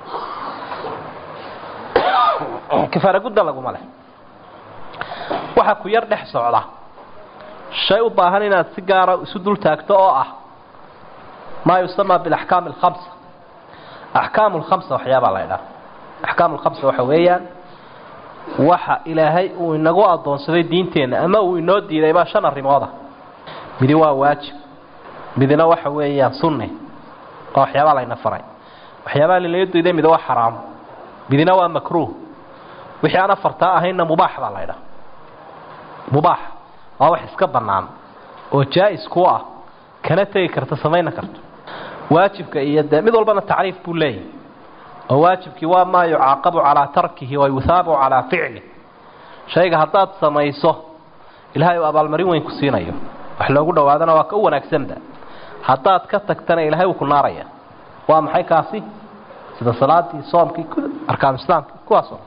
kafaara gudda laguma leh waxaa ku yar dhex socda shay u baahan inaad si gaara isu dul taagto oo ah maa yusamaa bilaxkaam alkhamsa axkaamu lkhamsa waxyaabaa la ydhaha axkaamu lkhamsa waxa weeyaan waxa ilaahay uu inagu addoonsaday diinteenna ama uu inoo diiday baa shan arrimooda midi waa waajib midina waxa weeyaan sunne oo waxyaabaa layna faray waxyaabaa lalaga diiday mid waa xaraam midina waa makruuh wixii aan afartaa ahaynna mubaax baa la ydhaha mubaax waa wax iska bannaan oo jaa-is ku ah kana tegi karta samayna karto waajibka iyo dee mid walbana tacriif buu leeyahy oo waajibkii waa maa yucaaqabu calaa tarkihi wa yuhaabu calaa ficlih shayga haddaad samayso ilaahay uu abaalmarin weyn ku siinayo wax loogu dhowaadana waa ka u wanaagsanba haddaad ka tagtana ilaahay wuu ku naaraya waa maxay kaasi sida salaadii soomkii arkaanu islaamkii kuwaasoo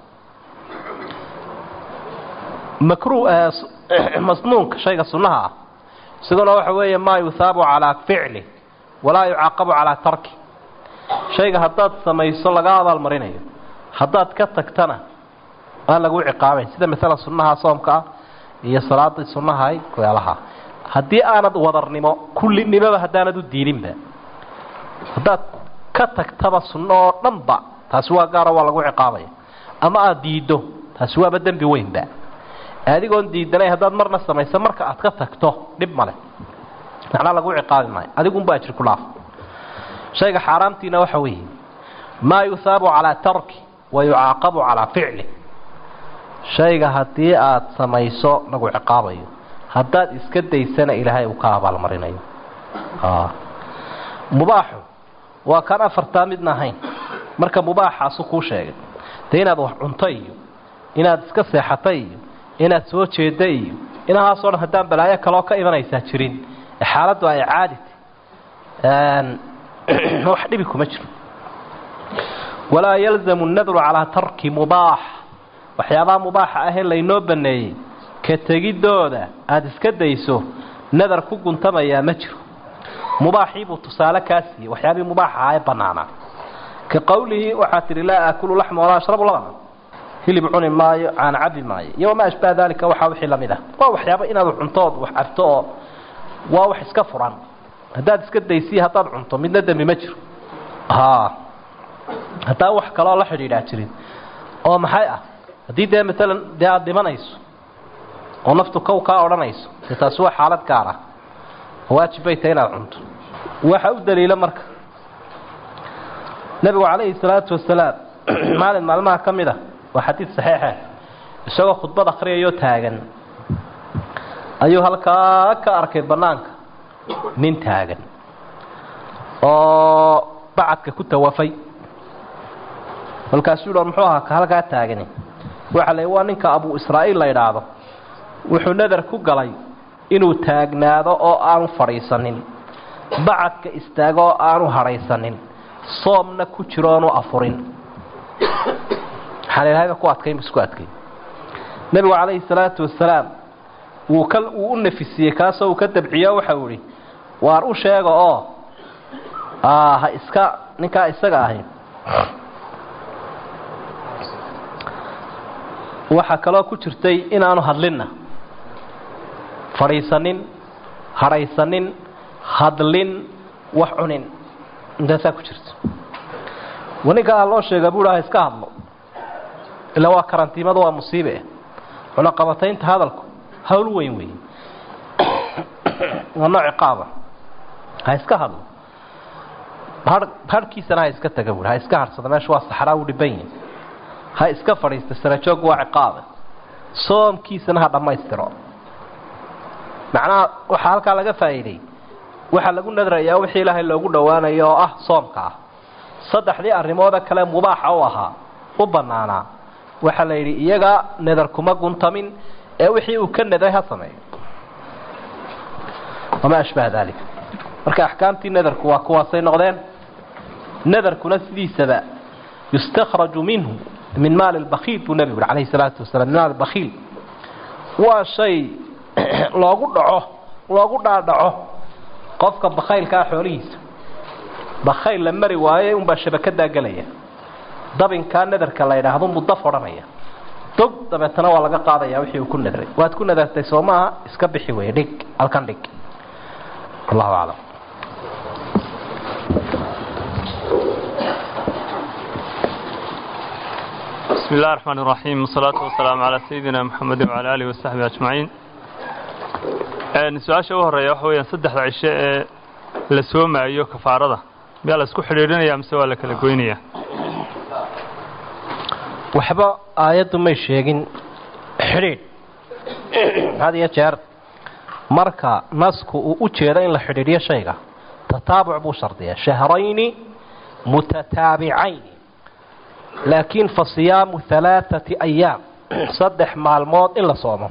makru masnuunka shayga sunnaha ah isaguna waxa weeye maa yuhaabu calaa ficlih walaa yucaaqabu calaa tarki shayga haddaad samayso laga abaalmarinayo haddaad ka tagtana aan lagu ciqaabayn sida maalan sunnaha soomka ah iyo salaadii sunnahay kuyaalaha haddii aanad wadarnimo kullinimoba haddaanad u diininba haddaad ka tagtaba sunno oo dhanba taasi waa gaaro waa lagu ciqaabaya ama aada diiddo taasi waaba dembi weynba adigoon diidanay haddaad marna samayso marka aad ka tagto dhib male macnaa lagu ciqaabi maayo adigunba ajir ku dhaaf shayga xaaraamtiina waxa weeye maa yuhaabu calaa tarki wa yucaaqabu calaa ficli shayga haddii aad samayso lagu ciqaabayo haddaad iska daysana ilaahay uu ka abaalmarinayo mubaaxu waa kaan afartaa midna ahayn marka mubaaxaasu kuu sheegay dee inaad wax cunto iyo inaad iska seexata iyo inaad soo jeedda iyo inahaasoo dhan haddaan balaayo kaloo ka imanaysaa jirin ee xaaladdu ay caadita wax dhibi kuma jiro walaa yalzamu nadru calaa tarki mubaax waxyaabaha mubaaxa ahee laynoo baneeyey ka tegidooda aada iska dayso nadar ku guntamayaa ma jiro mubaaxiibuu tusaale kaa siiyey waxyaabihii mubaax ahaa ee banaanaa ka qowlihii waxaa tidhi laa aakulu laxma walaa ashrabu labana hilib cuni maayo aan cabi maayo iyo wamaa ashbaha daalika waxaa wixii lamid ah waa waxyaaba inaad cuntood wax cabto oo waa wax iska furan haddaad iska daysiya haddaad cunto midna dembi ma jiro ha haddaan wax kaloo la xidhiidhaa jirin oo maxay ah haddii dee maalan dee aada dhimanayso oo naftu kow kaa odhanayso dee taasi waa xaalad gaar ah waajib bay tahay inaad cunto waxa u daliila marka nebigu calayhi salaatu wasalaam maalin maalmaha ka mid a waa xadiid saxiixe isagoo khudbad akhriyayoo taagan ayuu halkaa ka arkay bannaanka nin taagan oo bacadka ku tawafay kolkaasuu dhan muxuu ahaa ka halkaa taagani waxa la waa ninka abu israa'iil la yidhaahdo wuxuu nadar ku galay inuu taagnaado oo aanu fadhiisanin bacadka istaago oo aanu hadhaysanin soomna ku jiro oonu afurin waxaan ilahayba ku adkayn isku adkay nebigu calayhi salaatu wasalaam wuu ka wuu u nafisiyey kaasoo uu ka dabciyo waxau idhi waar u sheega oo ha iska ninkaa isaga ahi waxaa kaloo ku jirtay inaanu hadlinna fadhiisanin hadhaysanin hadlin wax cunin intaasaa ku jirta waninkaa loo sheega buu ha iska hadlo ilaa waa karantiimada waa musiibe cunaqabataynta hadalku hawl weyn weyn waa nooc ciqaaba ha iska hadlo har harhkiisana ha iska taga buui ha iska harsada meesha waa saxraa u dhiban yihin ha iska fadhiista sarajoog waa ciqaabe soomkiisana ha dhammaystiro macnaha waxaa halkaa laga faa'iiday waxaa lagu nadrayaa wixii ilaahay loogu dhowaanayo oo ah soomka ah saddexdii arrimooda kale mubaaxa u ahaa u bannaanaa waxaa la yidhi iyaga nadar kuma guntamin ee wixii uu ka nadray ha sameeyo wamaa ashbaha dalik marka axkaamtii nadarku waa kuwaasay noqdeen nadarkuna sidiisaba yustakhraju minhu min maali lbakiil buu nebigu yuri calayhi salaatu wasalaam min maali bakiil waa shay loogu dhaco loogu dhaadhaco qofka bakaylkaa xoolihiisa bakayl la mari waaye unbaa shabakadaa gelaya dabinkaa nadarka la yidhaahdo mudaf odhanaya dog dabeetana waa laga qaadaya wixii uu ku nadray waad ku nadartay soo maaha iska bixi wey dhig halkan dhig allahu aclam بسم الله الرحمن الرحيم والصلاة والسلام على سيدنا محمد وعلى آله وصحبه أجمعين su-aasha u horeeya waxa weyaan saddexda cisho ee la soomaayo kafaarada miyaa la isku xidhiidhinaya mise waa la kala goynaya waxba aayaddu may sheegin xidhiidh had iyo jeer marka nasku uu u jeedo in la xidhiidhiyo shayga tataabuc buu shardiyaa shahrayni mutataabicayn laakiin fa siyaamu halaaثati ayaam saddex maalmood in la soomo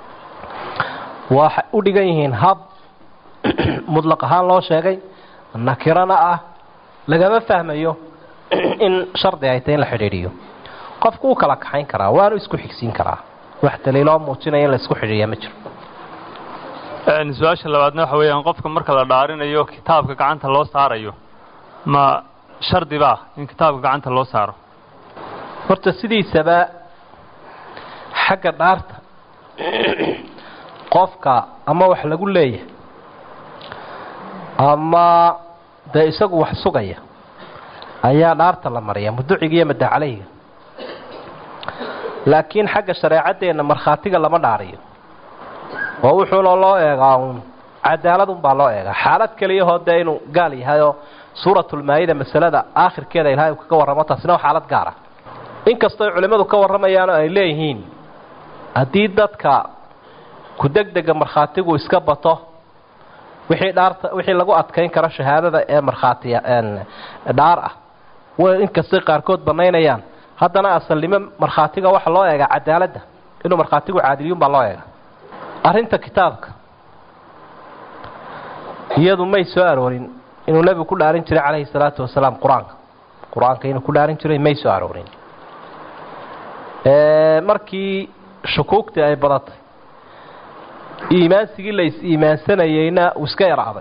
waxay u dhigan yihiin hab mudlaq ahaan loo sheegay nakirana ah lagama fahmayo in shardi ay tahay in la xidhiidhiyo qofku u kala kaxayn karaa waanu isku xigsiin karaa wax daliiloo muujinaya in la isku xidhiidhiya ma jiro su-aasha labaadna waxa weeyaan qofka marka la dhaarinayo kitaabka gacanta loo saarayo ma shardi baa in kitaabka gacanta loo saaro horta sidiisaba xagga dhaarta qofka ama wax lagu leeyahay ama dee isagu wax sugaya ayaa dhaarta la mariya muduciga iyo madacaleyga laakiin xagga shareecadeenna markhaatiga lama dhaariyo oo wuxuuna loo eegaa uun cadaaladunbaa loo eegaa xaalad keliyahoo dee inuu gaal yahayoo suuratulmaayida masalada aakhirkeeda ilahay uu kaga warramo taasina waa xaalad gaara inkastoo culimmadu ka warramayaano ay leeyihiin haddii dadka ku degdega markhaatigu iska bato wixii dhaarta wixii lagu adkayn karo shahaadada ee markhaatiya dhaar ah way inkastay qaarkood banaynayaan haddana asalnimo markhaatiga waxa loo eegaa cadaaladda inuu markhaatigu caadiliyuun baa loo eegaa arrinta kitaabka iyadu may soo aroorin inuu nebigu ku dhaarin jiray calayhi salaatu wasalaam qur-aanka qur-aanka inuu ku dhaarin jiray may soo aroorin markii shukuugtii ay badatay iimaansigii la is-iimaansanayeyna uu iska yaraaday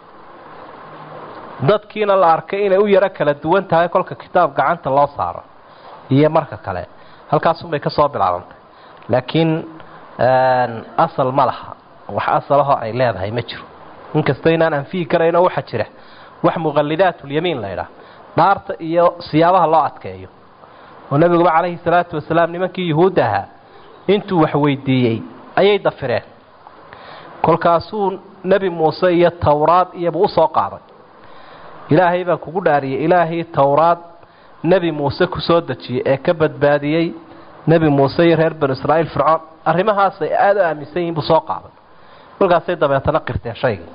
dadkiina la arkay inay u yaro kala duwan tahay kolka kitaab gacanta loo saaro iyo marka kale halkaasunbay ka soo bilaabantay laakiin asal ma laha wax asalahoo ay leedahay ma jiro inkasta inaan anfihi karayno waxaa jira wax muqallidaatulyamiin la ydhaah dhaarta iyo siyaabaha loo adkeeyo oo nebiguba calayhi salaatu wasalaam nimankii yuhuudda ahaa intuu wax weydiiyey ayay dafireen kolkaasuu nebi muuse iyo towraad iyobu u soo qaaday ilaahay baan kugu dhaariyey ilaahii towraad nebi muuse ku soo dejiyey ee ka badbaadiyey nebi muuse iyo reer banu israa'iil fircoon arrimahaasay aada u aaminsan yihin buu soo qaaday kolkaasay dabeetana qirteen shaygii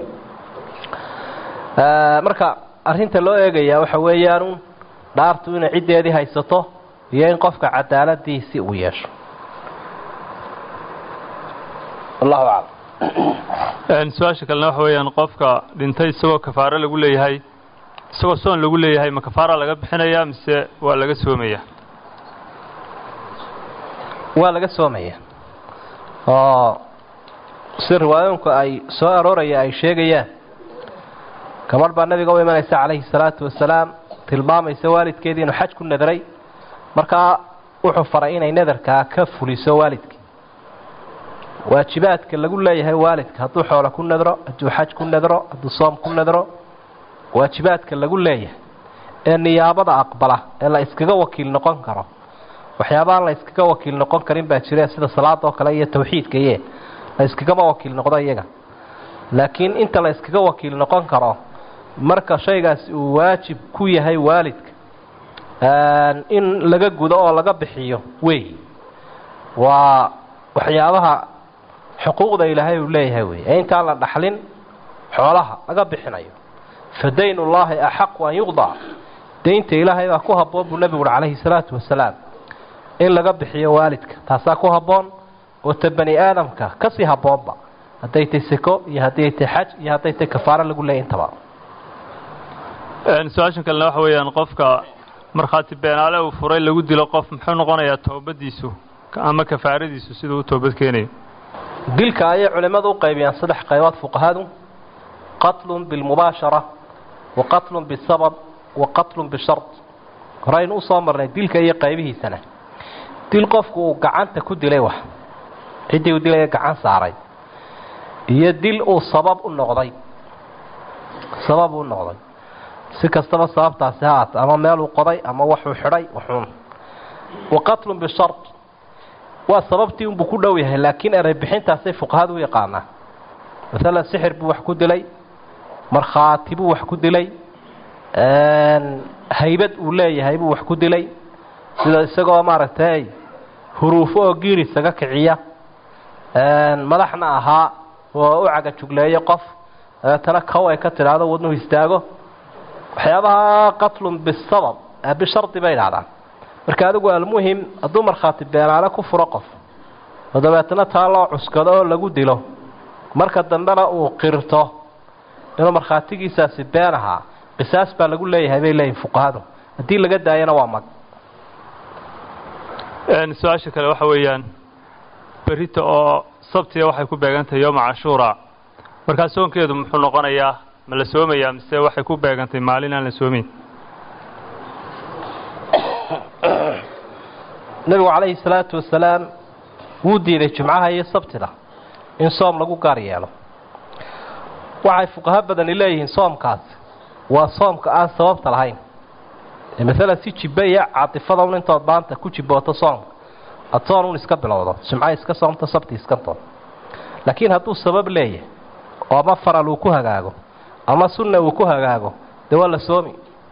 marka arrinta loo eegayaa waxa weeyaanu dhaartu inay ciddeedii haysato iyo in qofka cadaaladiisi uu yeesho allahu aclam su-aasha kalena waxa weeyaan qofka dhintay isagoo kafaaro lagu leeyahay isagoo soon lagu leeyahay ma kafaara laga bixinayaa mise waa laga soomaya waa laga soomaya oo si riwaayooyinku ay soo arooraya ay sheegayaan gabadh baa nabiga u imanaysa calayhi salaatu wasalaam tilmaamaysa waalidkeedii inuu xaj ku nadray markaa wuxuu faray inay nadarkaa ka fuliso waalidkii waajibaadka lagu leeyahay waalidka hadduu xoolo ku nadro hadduu xaj ku nadro hadduu soom ku nadro waajibaadka lagu leeyahay ee niyaabada aqbala ee la iskaga wakiil noqon karo waxyaabahaan la iskaga wakiil noqon karin baa jire sida salaada oo kale iyo tawxiidka iye la iskagama wakiil noqdo iyaga laakiin inta la iskaga wakiil noqon karo marka shaygaasi uu waajib ku yahay waalidka in laga gudo oo laga bixiyo wey waa waxyaabaha xuquuqda ilaahay uu leeyahay wey ee intaan la dhaxlin xoolaha laga bixinayo fa dayn ullaahi axaqu an yuqdac daynta ilaahay baa ku habboon buu nebigu uhi calayhi salaatu wasalaam in laga bixiyo waalidka taasaa ku habboon oo ta bani aadamka kasii habboonba hadday tay seko iyo hadday tay xaj iyo hadday tay kafaaro lagu leeyay intaba su-aashan kalena waxa weeyaan qofka markhaati beenaale uu furay lagu dilo qof muxuu noqonayaa toobadiisu ama kafaaradiisu siduu u toobad keenayo dilka ayay culimmadu u qaybiyaan saddex qaybood fuqahadu qatlun bilmubaashara wa qatlun bisabab wa qatlun bishard horaynu usoo marnay dilka iyo qaybihiisana dil qofku uu gacanta ku dilay wax ciddii uu dilaya gacan saaray iyo dil uu sabab u noqday sabab u noqday si kastaba sababtaasi ha aata ama meeluu qoday ama waxuu xidhay waxuun wa qatlun bishard waa sababtii unbuu ku dhow yahay laakiin erey bixintaasay fuqahadu u yaqaanaa maalan sixir buu wax ku dilay markhaati buu wax ku dilay haybad uu leeyahay buu wax ku dilay sida isagoo maaragtay huruufo oo giir isaga kiciya madaxna ahaa oo u cagajugleeyo qof dabeetana kow ay ka tidhaahdo wadnuhu istaago waxyaabaha qatlun bisabab bishardi bay idhahdaan marka adigu almuhim hadduu markhaati beenaale ku furo qof oo dabeetana taa loo cuskado oo lagu dilo marka dambena uu qirto inuu markhaatigiisaasi been ahaa qisaas baa lagu leeyahay bay leeyihin fuqahadu haddii laga daayana waa mag su-aasha kale waxa weeyaan berita oo sabtiga waxay ku beegantahay yooma cashuura markaa soonkeedu muxuu noqonayaa ma la soomayaa mise waxay ku beegantay maalin aan la soomin nebigu calayhi salaatu wasalaam wuu diiday jumcaha iyo sabtida in soom lagu gaar yeelo waxay fuqaho badani leeyihiin soomkaasi waa soomka aan sababta lahayn maalan si jibbe iyo caatifada un intood maanta ku jibbooto soomka adsoon un iska bilowdo jumca iska soomto sabti iskantood laakiin hadduu sabab leeyahay oo ama faral uu ku hagaago ama sunna uu ku hagaago dee waa la soomi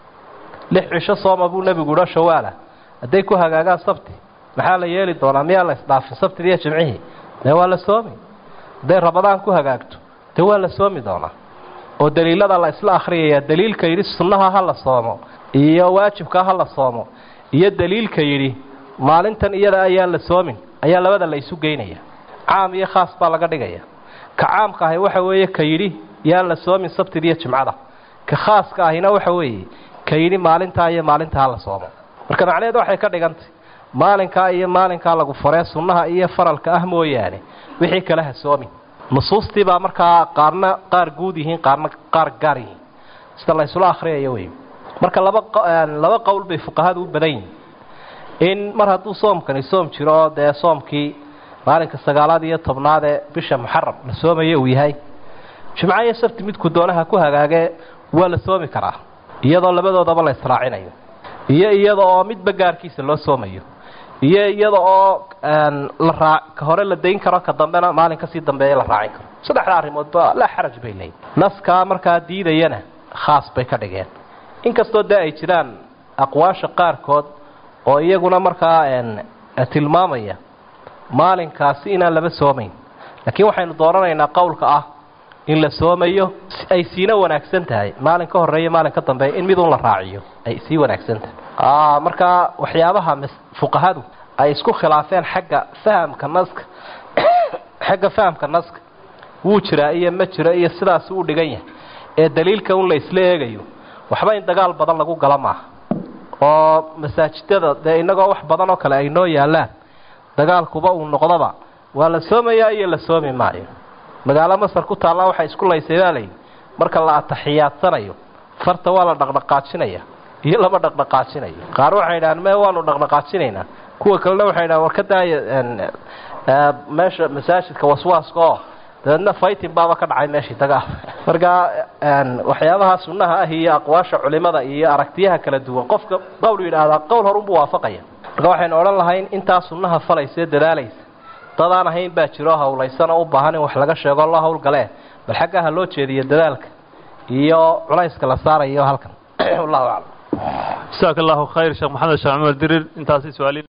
lix cisho sooma buu nebigu idho shawaala hadday ku hagaagaan sabti maxaa la yeeli doonaa miyaa la isdhaafin sabtida iyo jimcihii dee waa la soomi hadday rabadaan ku hagaagto dee waa la soomi doonaa oo daliilada la isla akhriyayaa daliilka yidhi sunnaha ha la soomo iyo waajibka ha la soomo iyo daliilka yidhi maalintan iyada ayaan la soomin ayaa labada la isu geynaya caam iyo khaas baa laga dhigaya ka caamka ahi waxa weeye ka yidhi yaan la soomin sabtida iyo jimcada ka khaaska ahina waxa weeye ka yidhi maalintaa iyo maalintaa la soomo marka macnaheed waxay ka dhigantay maalinkaa iyo maalinkaa lagu faree sunnaha iyo faralka ah mooyaane wixii kale ha soomin nusuustii baa markaa qaarna qaar guud yihiin qaarna qaar gaar yihiin sida la ysula akhriyayo wey marka laba laba qowl bay fuqahadu u badan yihiin in mar hadduu soomkani soom jiro oo dee soomkii maalinka sagaalaad iyo tobnaad ee bisha muxaram la soomayo uu yahay jimco iyo sabti midku doonaha ku hagaagee waa la soomi karaa iyadoo labadoodaba la israacinayo iyo iyada oo midba gaarkiisa loo soomayo iyo iyada oo la raa ka hore la dayn karo ka dambena maalin kasii dambeeya la raacin karo saddexda arrimoodba laa xaraj bay leeyihin naskaa markaa diidayana khaas bay ka dhigeen inkastoo dee ay jiraan aqwaasha qaarkood oo iyaguna markaa tilmaamaya maalinkaasi inaan laba soomayn laakiin waxaynu dooranaynaa qowlka ah in la soomayo ay siina wanaagsan tahay maalin ka horeeya maalin ka dambeeya in midun la raaciyo ay sii wanaagsan tahay markaa waxyaabaha fuqahadu ay isku khilaafeen xagga fahamka naska xagga fahamka naska wuu jiraa iyo ma jiro iyo sidaas u dhigan yahay ee daliilka un la isla eegayo waxba in dagaal badan lagu gala maaha oo masaajidada dee innagoo wax badan oo kale ay noo yaallaan dagaalkuba uu noqdoba waa la soomayaa iyo la soomi maayo magaalo masar ku taallaa waxay isku laysay baa layidhi marka la ataxiyaadsanayo farta waa la dhaqdhaqaajinaya iyo lama dhaqdhaqaajinayo qaar waxay idhahaan me waanu dhaqdhaqaajinaynaa kuwa kalena waxay idhahan war ka daaya meesha masaajidka waswaaska oo dabeedna fighting baaba ka dhacay meeshii dagaal marka waxyaabaha sunnaha ah iyo aqwaasha culimada iyo aragtiyaha kala duwan qofka qowl yidhaahdaa qowl horunbuu waafaqaya marka waxaynu odhan lahayn intaa sunnaha falaysae dadaalaysa dadaan ahayn baa jiro hawlaysana u baahan in wax laga sheego loo hawlgalee bal xaggaa ha loo jeediyo dadaalka iyo culayska la saarayo halkan wallahu aclam jasaaka allahu khayr sheekh maxamed sheekh cumar dirir intaasi su-aali